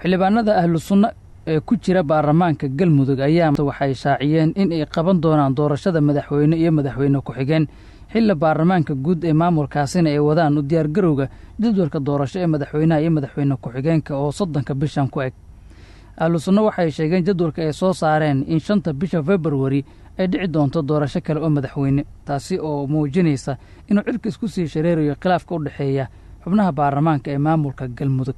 xildhibaanada ahlu sunna ee ku jira baarlamaanka galmudug ayaa waxay shaaciyeen in ay qaban doonaan doorashada madaxweyne iyo madaxweyne ku-xigeen xilli baarlamaanka guud ee maamulkaasina ay wadaan u diyaargarowga jadwalka doorasho ee madaxweynaha iyo madaxweyne ku-xigeenka oo soddonka bishan ku eg ahlu sunna waxay sheegeen jadwalka ay soo saareen in shanta bisha februari ay dhici doonto doorasho kale oo madaxweyne taasi oo muujinaysa inuu cirka isku sii shareerayo khilaafka u dhexeeya xubnaha baarlamaanka ee maamulka galmudug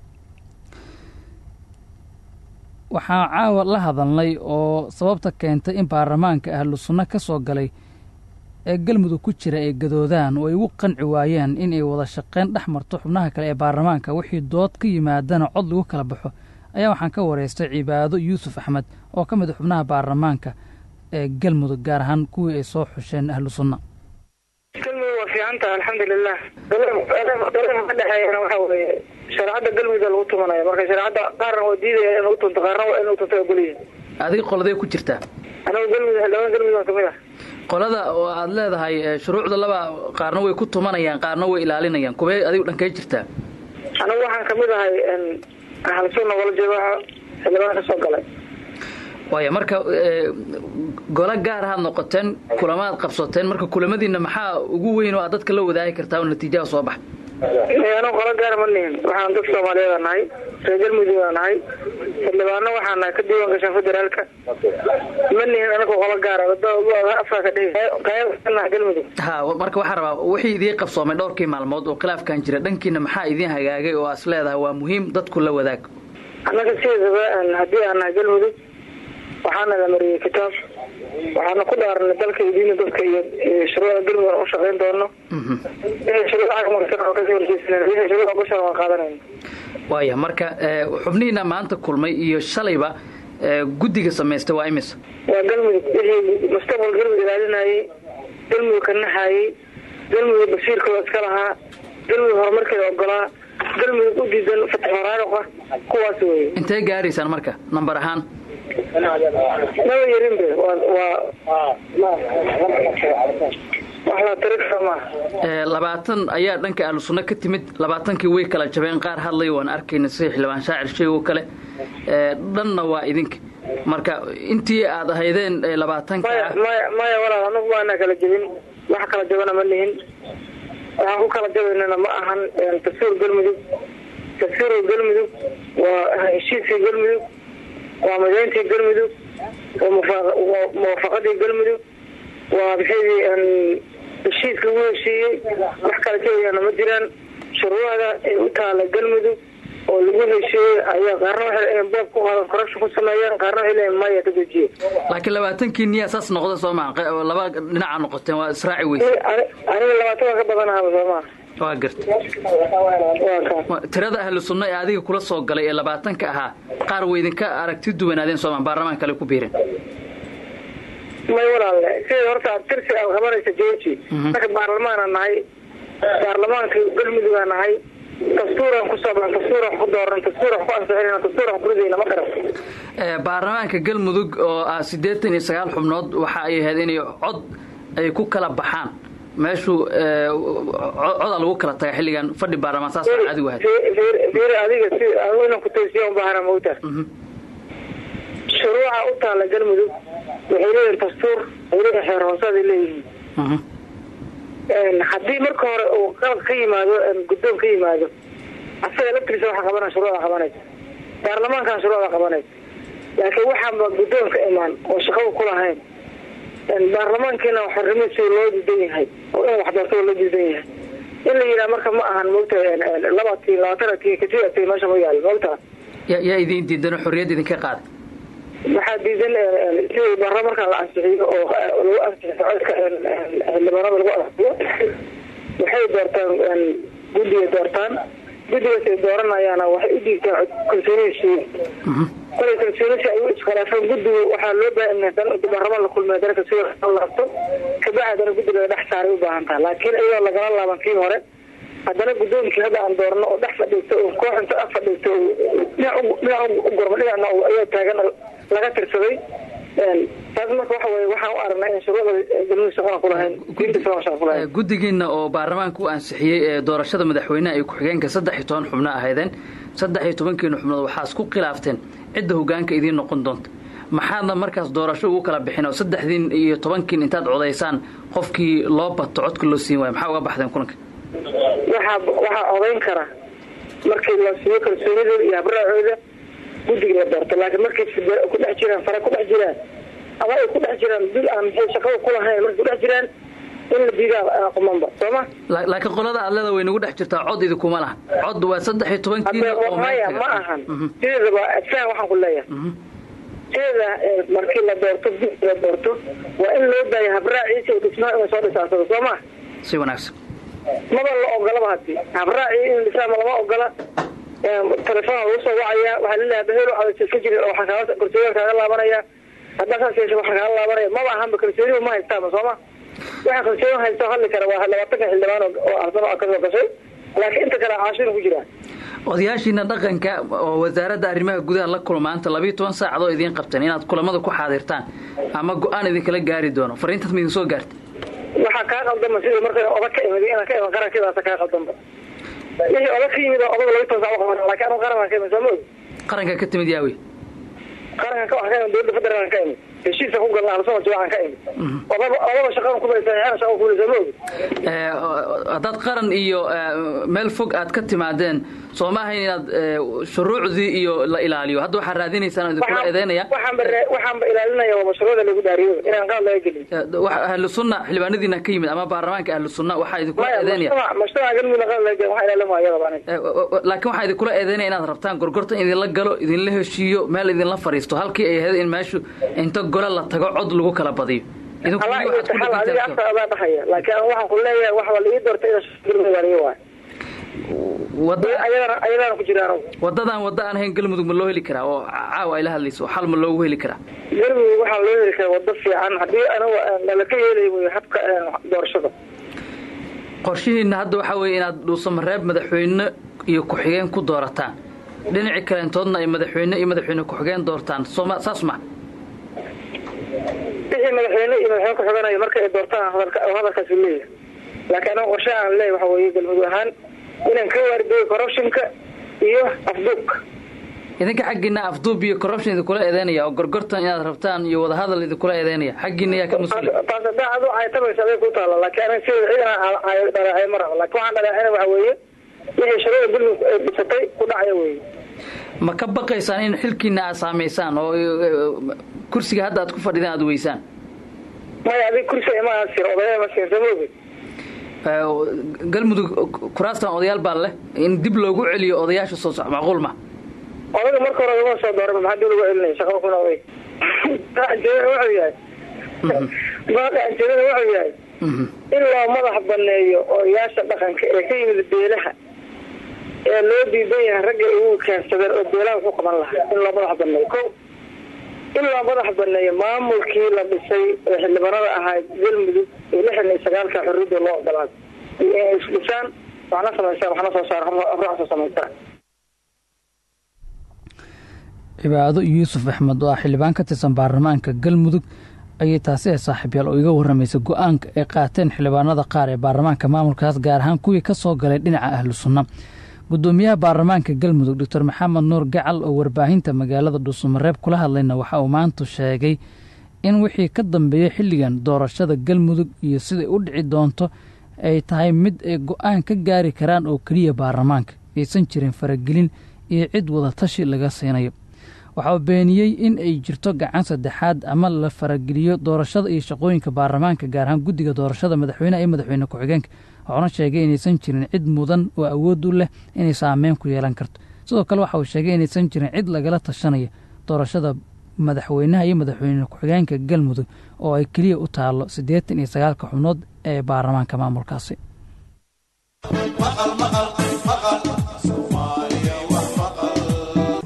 waxaa caawa la hadalnay oo sababta keentay in baarlamaanka ahlu sunno ka soo galay ee galmudug ku jira ay gadoodaan oo ay ugu qanci waayeen in ay wada shaqayn dhex marto xubnaha kale ee baarlamaanka wixii dood ka yimaadana cod lagu kala baxo ayaa waxaan ka wareystay cibaado yuusuf axmed oo ka mid a xubnaha baarlamaanka ee galmudug gaar ahaan kuwii ay soo xusheen ahlu sunna galmudug waa fiican taha alxamdulilah dalka ka dhexeeyana waxa weeye shareecadda galmudug lagu tumanaya marka shareecadda qaarna waa diidaya in lagu tunto qaarna waa in lagu tunto ogolyihin adiga qoladee ku jirtaa anagu galmudug xildhibaan galmudug aan kamid ah qolada oo aad leedahay shuruucda laba qaarna way ku tumanayaan qaarna way ilaalinayaan kuwee adigu dhankee jirtaa anagu waxaan kamid ahay ahal sunna wala joogaha xildhibaan ka soo galay waaya marka golo gaar ahaad noqoteen kulamaad qabsateen marka kulamadiina maxaa ugu weyn oo aad dadka la wadaagi kartaa oo natiijaha soo baxa anagu qolo gaara ma nihin waxaan dad soomaaliyeed nahay reer galmudug aa nahay xildhibaano waxaa nahay ka diiwan gashaan federaalka ma nihin anagu qolo gaara afkaa ka dhihi qayb galmudug ha marka waxaan rabaa wixii idiin qabsoomay dhowrkii maalmood oo khilaafkan jira dhankiina maxaa idiin hagaagay oo as leedahay waa muhiim dadku la wadaag annaga sideedaba haddii aan nahay galmudug waxaana la mariyey kitaab waxaana ku dhaaranay dalka iyo diina dadka iyo shuruucda galmudug aan u shaqayn doono shuruucda bashan waan qaadanayna waaya marka xubnihiina maanta kulmay iyo shalayba guddiga samaystay waa imisa waa galmudug wixii mustaqbal galmudug ilaalinayey galmudug ka naxaayey galmudug basiirkooda iska lahaa galmudug horumarkeeda ogolaa galmudug u diidan fatxoraaruqa kuwaas weye intee gaaraysaan marka nambar ahaan maba yarinbe wax la tiri kara maaha labaatan ayaa dhanka ahlu sunno ka timid labaatankii way kala jabeen qaar hadlay waan arkayna sida xildhibaan shaacir sheeg oo kale dhanna waa idinka marka intii aad ahaydeen labaatanka maya maya maya walaal anagu maana kala jebin wax kala jabana ma nihin waxaan ku kala jabaynana ma ahan tafsiir galmudug tafsiirka galmudug waa heshiiskii galmudug waa midayntii galmudug waa muwaafaqadii galmudug waa maxaydii heshiiska lagu heshiiyey wax kala jabayana ma jiraan shuruucda ee u taala galmudug oo lagu heshiiyey ayaa qaarna waxay leeyihin boob ku qaadan corruption ku sameeyeen qaarna waxay leeyihin maya ka dejiye laakiin labaatankii niyaa saas noqda soo maa laba dhinaca noqoteen waa israaci weyse aniga labaatan waa ka badanahaba soo maa waa garta tirada ahlu sunna ee adiga kula soo galay ee labaatanka ahaa qaar way idinka aragti duwanaadeen sooma baarlamaan kale ku biireen may walaalle sida horta tirsi aad qabanaysa georgi marka baarlamaana nahay baarlamaanka galmudugaa nahay dastuuran kusoo baan dastuuran ku dooran dastuuran ku ansixinayna dastuuran ku ridayna ma garan baarlamaanka galmudug oo ah siddeetan iyo sagaal xubnood waxa ay ahayd inay cod ay ku kala baxaan meeshuu codaa lagu kala taga xilligan fadhi baarlamaan saas adigu ahayd fiir adiga si inan ku toosiya u baahana mawta shuruuca u taala galmudug waxay leeyihin dastuur waxay leeyihin xeer hoosaday leeyihiin haddii marka hore uu qalab ka yimaado guddoon ka yimaado asaga laftiisa waxa qabana shuruucda qabanaysa baarlamaankan shuruucda qabanaysa laakiin waxaanba guddoon ka imaan oo shaqada ku lahayn baarlamaankiina xorrimiisi loo diidan yahay oo in waxdoorto loo diidan yahay in la yidhaha marka ma ahan mogta labatii labaatanatii katiati meesha ma yaal mogta yaa idin diidan xorriyad idinka qaaday waxaa diidan sidii barra markaa la ansixiyo oo lagu ansixiyo codka xildhibaanada lagu ansixiyo waxay doortaan guddiga doortaan guddigaas ay dooranayaana waxay u dhiigtaan kalsoonihii kolay kalsoonisi ay u iskhilaafeen guddigu waxaa loo baahan baarlamaan la kulmay dana kalsooni laabto kabacdi haddana guddiga la dhex saaray u baahan taha laakiin iyadoo lagala laaban kii hore haddana guddoonkii hadda aan doorno oo dhex fadhiisto oo koox inta ag fadhiisto dhinac u gurma dhinacna ayaa taagan laga tirsaday taas marka waxa weye waxaan u aragnay in shuruucda galmudug shaqana ku lahayn diinta islaamka shaqa ku lahayn guddigiina oo baarlamaanka u ansixiyey ee doorashada madaxweyneha iyo ku-xigeenka saddex iyo toban xubno ahaydeen saddex iyo tobankiina xubnood waxaa isku khilaafteen cidda hogaanka idiin noqon doonta maxaadna markaas doorasho ugu kala bixin oo saddexdiin iyo tobankiin intaad codaysaan qofkii loo bato codka loo siin waaya maxaa uga baxdeen kulanka waxaa waxaa codayn kara markii la siiyo kalsoonidooda iyo habraacooda guddiga la doorto laakiin markay ku dhex jiraan fara ku dhex jiraan ama ay ku dhex jiraan bil aan maxay shaqada ku lahayn markay ku dhex jiraan in la diidaa qumanba sooma laakiin qolada adleda way nagu dhex jirtaa cod idinkuma laha cod waa saddex iyo tobankiina maya ma ahan sideedaba adfaan waxaan ku leeyahay sideeda markii la doorto guddi la doorto waa in loo daaya habraaciisa oo dhismaa inay soo dhisaasado soo ma si wanaagsan maba la ogolaba hadii habraaci in dhisaama lama ogola telefoona lagu soo wacaya waxaa laleeyahay bahelo cadays ka jirin oo waxaa kaaga kalsooniga kaaga laabanaya haddaa saas yeesha waxaa kaaga laabanaya maba ahanba kalsooniba ma haystaaba sooma waxaa kalsooni haysta hadli kara waa labaatanka xildhibaan oo arsano kasoo gashay laakiin inta kale caashina ku jiraan odayaashiina dhaqanka oo wasaaradda arrimaha gudaha la kulma maanta labiiyo toban saacadoo idiin qabteen inaad kulamada ku xaadirtaan ama go-aan idinkala gaari doono fariintaas ma idin soo gaartay waxaa kaa qaldama sida marka odag ka imid inaan ka iman qarankidaasa kaa qaldamba wixii odag ka yimid odag labi toban sac qaban lakin anu qarankan ka imid soo ma og qaranka ka timid yaawe qarankan ka wax ka imid dowladda federaalkan ka imid heshiisa ku galna halsoo jawaacan ka imid odaba odaba shaqadan kubaysan ana shaqa kuuli soo ma og haddaad qaran iyo meel fog aad ka timaadeen soo ma ahayn inaad shuruucdii iyo la ilaaliyo hadda waxaa raadinaysaan idinkula eedeynaya waxaanba ilaalinaya waa mashruucda lagu daariyo inaan qalad laga gelin ahlu sunna xildhibaanadiina ka yimid ama baarlamaanka ahlu sunna waxaa idinkula eedeynaya mashruuca galmudug qalad laga gelin waxaa ilaalima ayadaba laakiin waxaa idinkula eedeynaya inaad rabtaan gorgorta in idinla galo idinla heshiiyo meel idinla fariisto halkii ay ahayd in meeshu inta gole la tago cod lagu kala badiyo adiga afka adaa dhahaya laakiin an waxaan ku leeyahay wax waa la ii doortay ina waay ayadaana ku jiraan wadadan wada aan ahayn galmudug ma loo heli karaa oo caawa ay la hadlayso xal ma loogu heli karaa galmudug waxaa loo heli karaa wado fiican haddii aniga nalaka yeelay wy habka doorashada qorshihiina hadda waxaa weeye inaad dhuusamareeb madaxweyne iyo ku-xigeen ku doorataan dhinaci kaleentoodna ay madaxweyne iyo madaxweyne ku-xigeen doortaan sooma saas ma wixii madaxweyne iyo madaxweyne ku-xigeenayo marka ay doortaan hadalkaasi leeyahay laakiin aniga qorshaha aan leeyahy waxa weeye galmudug ahaan inaan ka waardiyo corruptionka iyo afduubka idinka xaggiina afduub iyo corruption idinkula eedeynaya oo gorgortan inaad rabtaan iyo wadahadal idinkula eedeynaya xaggiina yaa ka mas-uul taas hadaa adu caytamaysa aday ku taalla laakiin aniga sida ciidan dhaleecay ma rabo laakiin waxaan dhaleecayna waxa weeye wixii sharada galmudug ay dhisatay ku dhacaya weeye ma ka baqaysaan in xilkiina aad saamaysaan oo kursiga hadda aad ku fadhidaan aad weysaan maya adig kursiga ima sir odaya ma siin samooge galmudug kuraastan odayaal baa leh in dib loogu celiyo odayaasha soo soc macquul ma odaga marka hore uma soo doora maxaa dib lagu celinaya shaqada kuna oday wuxuu yahay madaxjeedada wuxuu yahay in loo madax baneeyo odayaasha dhaqanka ee ka yimid beelaha ee loo diidan yahay ragga ugu keensadeen oo beelaha wuxuu qaban lahaa in loo madax baneeyo ko in loo madax baneeyo maamulkii la dhisay ee xildhibaanada ahayd galmudug ee lixdan iyo sagaalka xorriyadda loo ogolaaday inay isdhisaan waxna samaysaan waxna soo saar afrax soo samaysaan cibaado yuusuf axmed oo ah xildhibaan ka tirsan baarlamaanka galmudug ayay taasi ee saaxiibyaal oo iga warramaysa go-aanka ay qaateen xildhibaanada qaar ee baarlamaanka maamulkaas gaar ahaan kuwii ka soo galay dhinaca ahlu sunna gudoomiyaha baarlamaanka galmudug doctor maxamed nuur gacal oo warbaahinta magaalada dhuusamareeb kula hadlayna waxa uu maanta sheegay in wixii ka dambeeyey xilligan doorashada galmudug iyo siday u dhici doonto ay tahay mid ay go-aan ka gaari karaan oo keliya baarlamaanka aysan jirin faragelin iyo cid wada tashi laga siinayo waxa uu beeniyey in ay jirto gacan saddexaad ama la farageliyo doorashada iyo shaqooyinka baarlamaanka gaar ahaan guddiga doorashada madaxweyneha iyo madaxweyne ku-xigeenka waxuuna sheegay inaysan jirin cid mudan oo awood u leh inay saameyn ku yeelan karto sidoo kale waxa uu sheegay inaysan jirin cid lagala tashanaya doorashada madaxweynaha iyo madaxweyne ku-xigeenka galmudug oo ay keliya u taallo siddeetan iyo sagaalka xubnood ee baarlamaanka maamulkaasi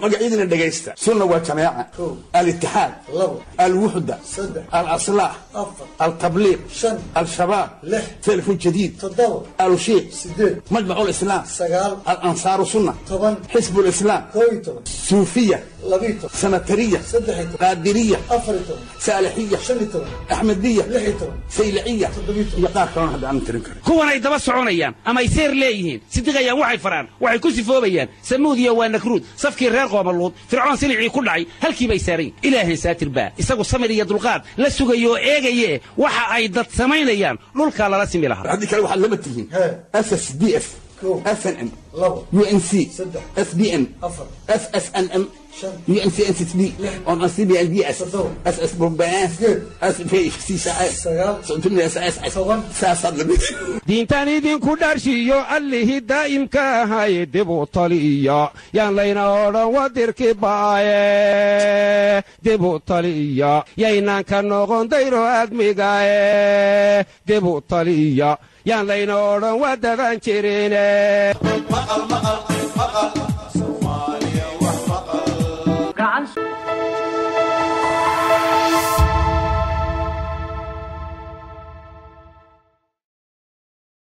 magacyadina dhegaysta sunna waa jamaaca alitixaad alwuxda alaslaah altabliiq al-shabaab telefon jadiid alushiiq majmac lislaam alansaaru sunna xisb lislaam suufiya sanatariya qaadiriya saalixiya axmediya sayliciya iyo qaar kalona hadda aan tirin karin kuwanay daba soconayaan ama ay seer leeyihiin sidiqayaan waxay faraan waxay ku sifoobayaan samuudiya waa nakruud safkii reer qoomaluud fircoon silicii ku dhacay halkii bay saarayn ilaahay saatir baa isagu samir iyo dulqaad la sugayo oo eegaye waxa ay dad samaynayaan dhulkaa lala simi lahaa haddii kale waxaad lama tihiin ss d f snm unc sbn ssnm UNCNCB on CBLDS SS Bombas diintan idinku dharshiyo allihii daa'imka ahaye dib u taliya yaan layna odhan wadirki baaye dib u taliya yaynaan ka noqon dayro admigae dib u taliya yaan layna odhan wadadan jirine gacan